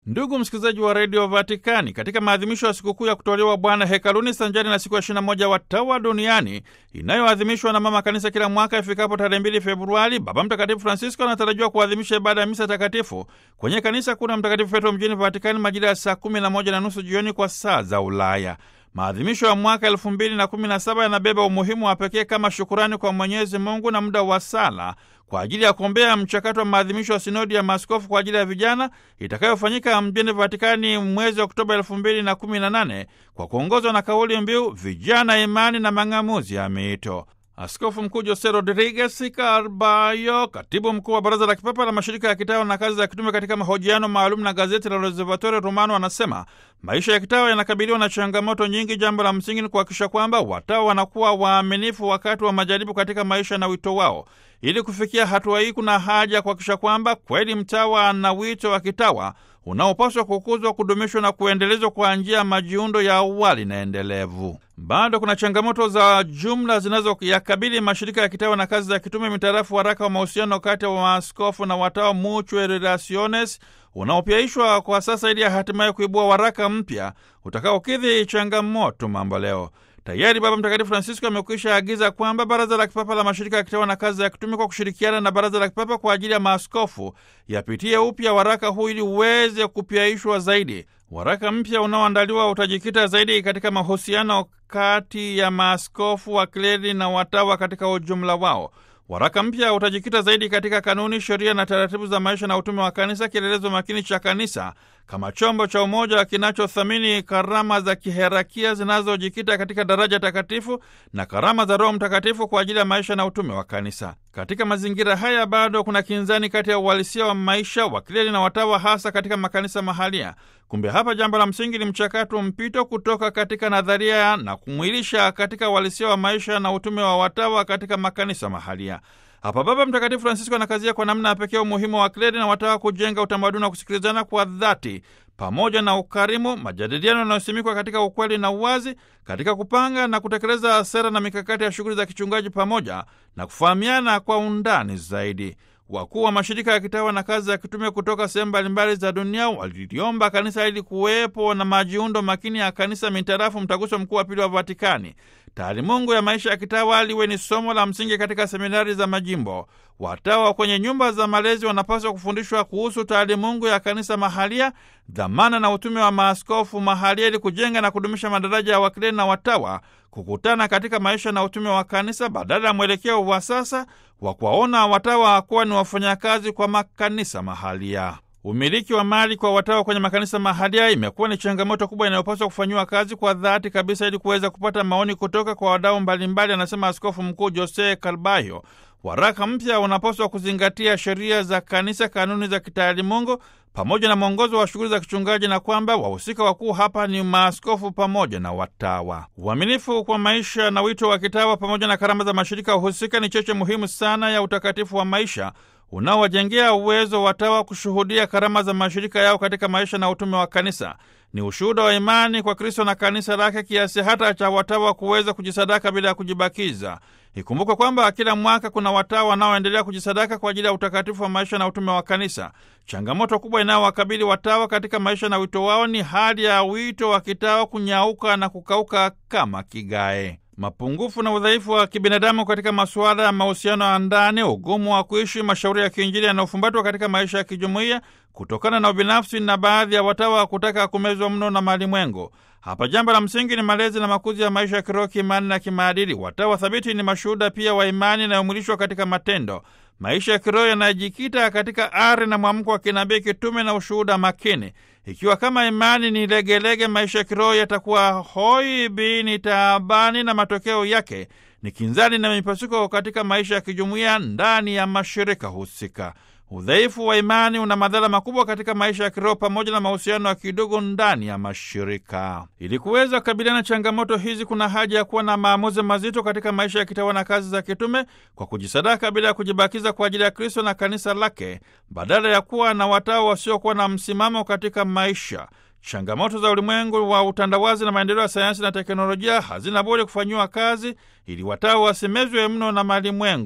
Ndugu msikilizaji wa redio Vatikani, katika maadhimisho ya sikukuu ya kutolewa Bwana hekaluni sanjari na siku ya 21 watawa duniani inayoadhimishwa na mama kanisa kila mwaka ifikapo tarehe 2 Februari, Baba Mtakatifu Francisco anatarajiwa kuadhimisha ibada ya misa takatifu kwenye kanisa kuu la Mtakatifu Petro mjini Vatikani majira ya saa 11 na nusu jioni kwa saa za Ulaya. Maadhimisho ya mwaka elfu mbili na kumi na saba yanabeba umuhimu wa pekee kama shukurani kwa Mwenyezi Mungu na muda wa sala kwa ajili ya kuombea mchakato wa maadhimisho ya sinodi ya maaskofu kwa ajili ya vijana itakayofanyika mjini Vatikani mwezi Oktoba elfu mbili na kumi na nane kwa kuongozwa na kauli mbiu vijana, imani na mang'amuzi ya miito. Askofu Mkuu Jose Rodriguez Carballo, katibu mkuu wa Baraza la Kipapa la Mashirika ya Kitawa na Kazi za Kitume, katika mahojiano maalum na gazeti la Osservatore Romano, anasema maisha ya kitawa yanakabiliwa na changamoto nyingi. Jambo la msingi ni kuhakikisha kwamba watawa wanakuwa waaminifu wakati wa majaribu katika maisha na wito wao. Ili kufikia hatua hii, kuna haja ya kuhakikisha kwamba kweli mtawa na wito wa kitawa unaopaswa kukuzwa, kudumishwa na kuendelezwa kwa njia ya majiundo ya awali na endelevu. Bado kuna changamoto za jumla zinazoyakabili mashirika ya kitawa na kazi za kitume mitarafu waraka wa mahusiano kati ya maaskofu na watawa Mutuae Relationes unaopyaishwa kwa sasa ili hatimaye kuibua waraka mpya utakaokidhi changamoto mambo leo. Tayari Baba Mtakatifu Francisco amekwisha agiza kwamba Baraza la Kipapa la Mashirika ya Kitawa na Kazi ya Kitume kwa kushirikiana na Baraza la Kipapa kwa ajili ya maaskofu yapitie upya waraka huu ili uweze kupyaishwa zaidi. Waraka mpya unaoandaliwa utajikita zaidi katika mahusiano kati ya maaskofu, wakleri na watawa katika ujumla wao. Waraka mpya utajikita zaidi katika kanuni, sheria na taratibu za maisha na utume wa kanisa, kielelezo makini cha kanisa kama chombo cha umoja kinachothamini karama za kiherakia zinazojikita katika daraja takatifu na karama za Roho Mtakatifu kwa ajili ya maisha na utume wa kanisa. Katika mazingira haya, bado kuna kinzani kati ya uhalisia wa maisha wakleri na watawa, hasa katika makanisa mahalia. Kumbe hapa jambo la msingi ni mchakato mpito kutoka katika nadharia na kumwilisha katika uhalisia wa maisha na utume wa watawa katika makanisa mahalia. Hapa Baba Mtakatifu Francisco anakazia kwa namna ya pekee umuhimu wa kleri na watawa kujenga utamaduni wa kusikilizana kwa dhati pamoja na ukarimu, majadiliano yanayosimikwa katika ukweli na uwazi, katika kupanga na kutekeleza sera na mikakati ya shughuli za kichungaji, pamoja na kufahamiana kwa undani zaidi. Wakuu wa mashirika ya kitawa na kazi za kitume kutoka sehemu mbalimbali za dunia waliliomba kanisa ili kuwepo na majiundo makini ya kanisa mitarafu mtaguso mkuu wa pili wa Vatikani. Taalimungu ya maisha ya kitawa liwe ni somo la msingi katika seminari za majimbo. Watawa kwenye nyumba za malezi wanapaswa kufundishwa kuhusu taalimungu ya kanisa mahalia, dhamana na utume wa maaskofu mahalia, ili kujenga na kudumisha madaraja ya wakileli na watawa kukutana katika maisha na utume wa kanisa, badala ya mwelekeo wa sasa wa kuwaona watawa kuwa ni wafanyakazi kwa makanisa mahalia. Umiliki wa mali kwa watawa kwenye makanisa mahalia imekuwa ni changamoto kubwa inayopaswa kufanyiwa kazi kwa dhati kabisa ili kuweza kupata maoni kutoka kwa wadau mbalimbali, anasema Askofu Mkuu Jose Carballo. Waraka mpya unapaswa kuzingatia sheria za kanisa, kanuni za kitaalimungu pamoja na mwongozo wa shughuli za kichungaji, na kwamba wahusika wakuu hapa ni maaskofu pamoja na watawa. Uaminifu kwa maisha na wito wa kitawa pamoja na karama za mashirika husika ni cheche muhimu sana ya utakatifu wa maisha unaowajengea uwezo watawa kushuhudia karama za mashirika yao katika maisha na utume wa kanisa. Ni ushuhuda wa imani kwa Kristo na kanisa lake kiasi hata cha watawa kuweza kujisadaka bila ya kujibakiza. Ikumbukwe kwamba kila mwaka kuna watawa wanaoendelea kujisadaka kwa ajili ya utakatifu wa maisha na utume wa kanisa. Changamoto kubwa inayowakabili watawa katika maisha na wito wao ni hali ya wito wa kitawa kunyauka na kukauka kama kigae. Mapungufu na udhaifu wa kibinadamu katika masuala ya mahusiano ya ndani, ugumu wa kuishi mashauri ya kiinjili yanayofumbatwa katika maisha ya kijumuiya kutokana na ubinafsi na baadhi ya watawa kutaka kumezwa mno na malimwengu. Hapa jambo la msingi ni malezi na makuzi ya maisha ya kiroho, kiimani na kimaadili. Watawa thabiti ni mashuhuda pia wa imani inayomwilishwa katika matendo. Maisha ya kiroho yanajikita katika ari na mwamko wa kinabii, kitume na ushuhuda makini. Ikiwa kama imani ni legelege, maisha ya kiroho yatakuwa hoi bini taabani, na matokeo yake ni kinzani na mipasuko katika maisha ya kijumuiya ndani ya mashirika husika. Udhaifu wa imani una madhara makubwa katika maisha ya kiroho pamoja na mahusiano ya kidogo ndani ya mashirika. Ili kuweza kukabiliana na changamoto hizi, kuna haja ya kuwa na maamuzi mazito katika maisha ya kitawa na kazi za kitume kwa kujisadaka bila ya kujibakiza kwa ajili ya Kristo na kanisa lake, badala ya kuwa na watawa wasiokuwa na msimamo katika maisha. Changamoto za ulimwengu wa utandawazi na maendeleo ya sayansi na teknolojia hazina budi kufanyiwa kazi ili watawa wasimezwe mno na malimwengu.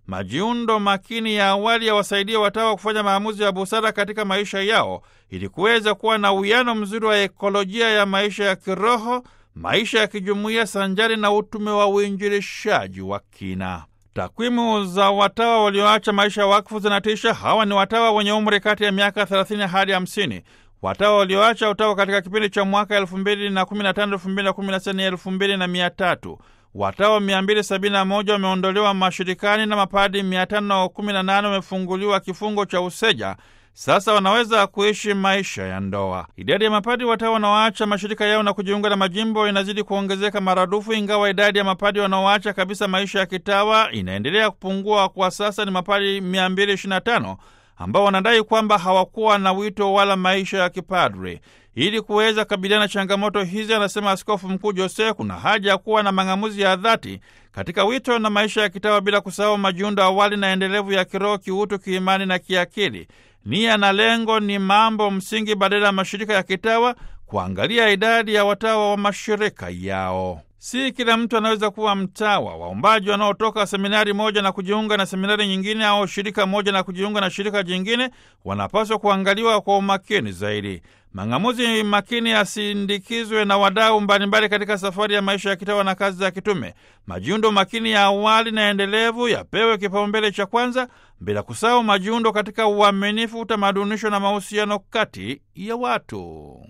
majiundo makini ya awali yawasaidia watawa kufanya maamuzi ya busara katika maisha yao ili kuweza kuwa na uwiano mzuri wa ekolojia ya maisha ya kiroho, maisha ya kijumuiya sanjari na utume wa uinjilishaji wa kina. Takwimu za watawa walioacha maisha ya wakfu zinatisha. Hawa ni watawa wenye umri kati ya miaka 30 hadi 50. Watawa walioacha utawa katika kipindi cha mwaka 2015 2016 ni 2300. Watawa 271 wameondolewa mashirikani na mapadi 518 wamefunguliwa kifungo cha useja. Sasa wanaweza kuishi maisha ya ndoa. Idadi ya mapadi watawa wanaoacha mashirika yao na kujiunga na majimbo inazidi kuongezeka maradufu, ingawa idadi ya mapadi wanaoacha kabisa maisha ya kitawa inaendelea kupungua. Kwa sasa ni mapadi 225 ambao wanadai kwamba hawakuwa na wito wala maisha ya kipadre. Ili kuweza kabiliana na changamoto hizi, anasema Askofu Mkuu Jose, kuna haja ya kuwa na mang'amuzi ya dhati katika wito na maisha ya kitawa, bila kusahau majiundo awali na endelevu ya kiroho, kiutu, kiimani na kiakili. Nia na lengo ni mambo msingi, badala ya mashirika ya kitawa kuangalia idadi ya watawa wa mashirika yao. Si kila mtu anaweza kuwa mtawa. Waombaji wanaotoka seminari moja na kujiunga na seminari nyingine au shirika moja na kujiunga na shirika jingine wanapaswa kuangaliwa kwa umakini zaidi. Mang'amuzi makini yasindikizwe na wadau mbalimbali katika safari ya maisha ya kitawa na kazi za kitume. Majiundo makini ya awali na endelevu yapewe kipaumbele cha kwanza, bila kusahau majiundo katika uaminifu, utamadunisho na mahusiano kati ya watu.